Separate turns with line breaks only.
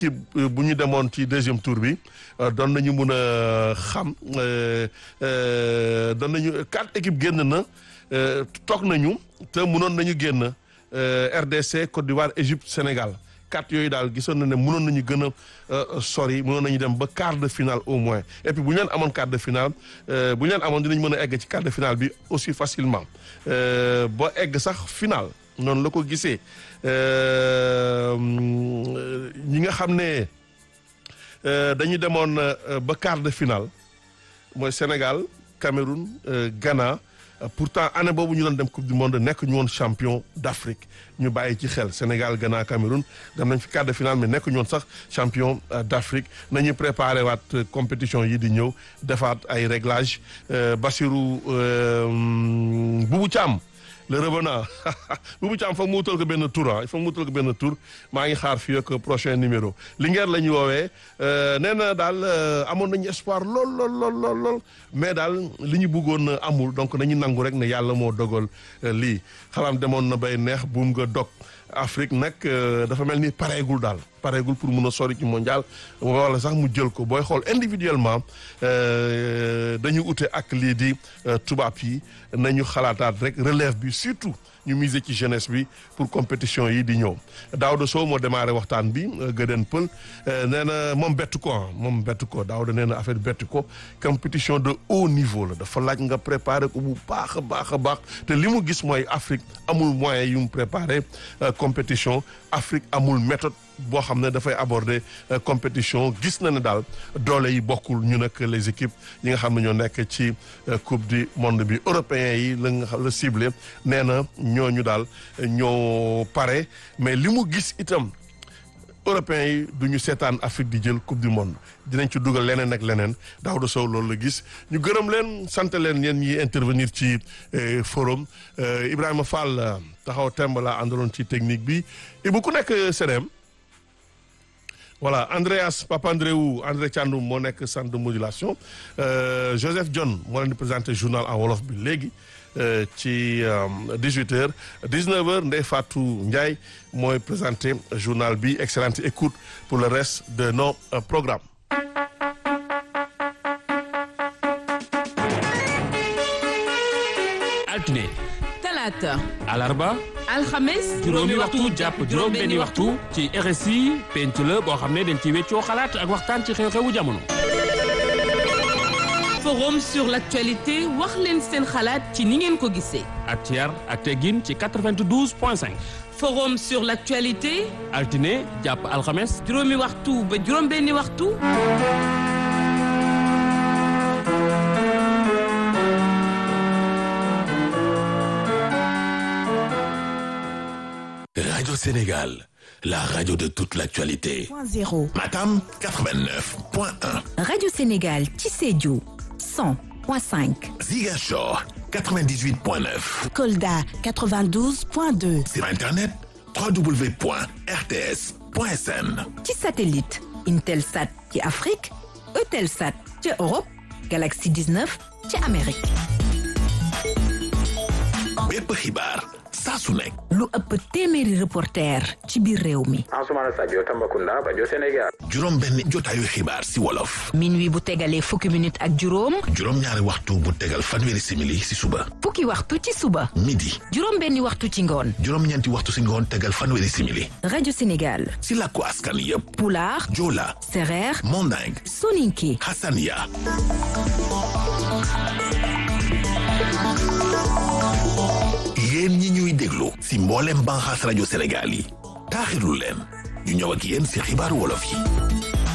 ci bu ñu demoon ci deuxième tour bi doon nañu mun a xam doon nañu quatre équipes génn na toog nañu te mënoon nañu génn RDC Côte d'Ivoire Égypte Sénégal quatre yooyu daal gisoon na ne mënoon nañu gën a sori mënoon nañu dem ba quart de finale au moins et puis bu ñu leen amoon quart de finale bu ñu leen amoon dinañ mën a egg ci quart de finale bi aussi facilement ba egg sax finale noonu la ko gisee ñi nga xam ne dañu demoon ba quart de finale mooy Sénégal Cameroun Ghana pourtant année boobu ñu doon dem coupe du monde nekk ñu woon champion d'Afrique ñu bàyyi ci xel Sénégal Ghana Cameroun dem nañ fi quart de finale mais nekk ñu woon sax champion d'Afrique nañu préparé waat compétition yi di ñëw defaat ay réglages Bassirou Boubou Thiam le revenant Boubou Thiam foog mu wutal ko benn tour ah il faut mu wutal ko benn tour maa ngi xaar fii ak prochain numéro Linguère la ñu woowee nee na daal amoon nañu espoir lool lool lool lool lool mais daal li ñu bëggoon amul donc nañu nangu rek ne yàlla moo dogal lii xalaam demoon na bay neex buum nga dog Afrique nag dafa mel ni pareegul daal pareegul pour mun a sori ci mondial wala sax mu jël ko booy xool individuellement dañu ute ak lii di tubaab yi nañu xalaataat rek relève bi surtout ñu miser ci jeunesse bi pour compétition yi di ñëw Daouda Sow moo démarré waxtaan bi Gëdën Pël nee na moom bettu ko moom bettu ko Daouda nee na affaire bettu ko compétition de haut niveau la dafa laaj nga préparer ko bu baax a baax a baax te li mu gis mooy Afrique amul moyen yu mu préparer compétition Afrique amul méthode boo xam ne dafay aborder compétition gis na ne daal doole yi bokkul ñu nag les équipes yi nga xam ne ñoo nekk ci coupe du monde bi européens yi la nga xam la ciblé nee na ñooñu daal ñoo pare mais li mu gis itam européens yi du ñu seetaan Afrique di jël coupe du monde dinañ ci dugal leneen ak leneen Daouda Sow loolu la gis ñu gërëm leen sant leen yéen ñi intervenir ci forum Ibrahima Fall taxaw temb la àndaloon ci technique bi Ibou ku nekk CDM voilà Andreas Papandreou André Thiandoum moo nekk centre de modulation Joseph John moo leen di présenté journal en wolof bi léegi ci 18 heures 19 heures Ndeye Fatou Ndiaye mooy présenté journal bi excellente écoute pour le reste de nos programmes.
altine.
talaata.
alarba.
alxames.
juróomi waxtu jàpp juróom benni waxtu ci RSI penc la boo xam ne dañ ci weccoo xalaat ak waxtaan ci xew-xewu jamono.
forum sur l'actualité wax leen seen xalaat ci ni ngeen ko gisee.
ak ci yar ak teggin ci 92 point 5.
forum sur l'actualité.
altine jàpp alxames.
juróomi waxtu ba juróom benni waxtu.
Radio Sénégal, la radio de toute l'actualité.
Point zéro.
Matam 89.1.
Radio Sénégal ci Sédhiou 100.5.
Ziguinchor 98.9.
Kolda 92.2.
Sur Internet, www.rts.sn.
ci satellite Intelsat ci Afrique Eutelsat ci Europe Galaxy 19 ci Amérique.
bépp xibaar saa su nekk.
lu ëpp téeméeri reporter ci biir réew mi.
Ansoumana Sadio Tambacounda rajo Sénégal.
juróom benn jotaayu xibaar si wolof.
minuit bu tegalee fukki minute ak juróom.
juróom ñaari waxtu bu tegal fanweeri simili si suba.
fukki waxtu ci suba.
midi.
juróom benni waxtu ci ngoon.
juróom ñeenti waxtu si ngoon tegal fanweeri simili.
rajo Sénégal.
si làkku askan yépp.
Pulaar.
Joola.
Sereer.
Manding.
Soninké.
Hassania. yéen ñi ñuy déglu si mboolem banxaas rajo Sénégal yi taaxirlu leen ñu ñëw ak yéen si xibaaru wolof yi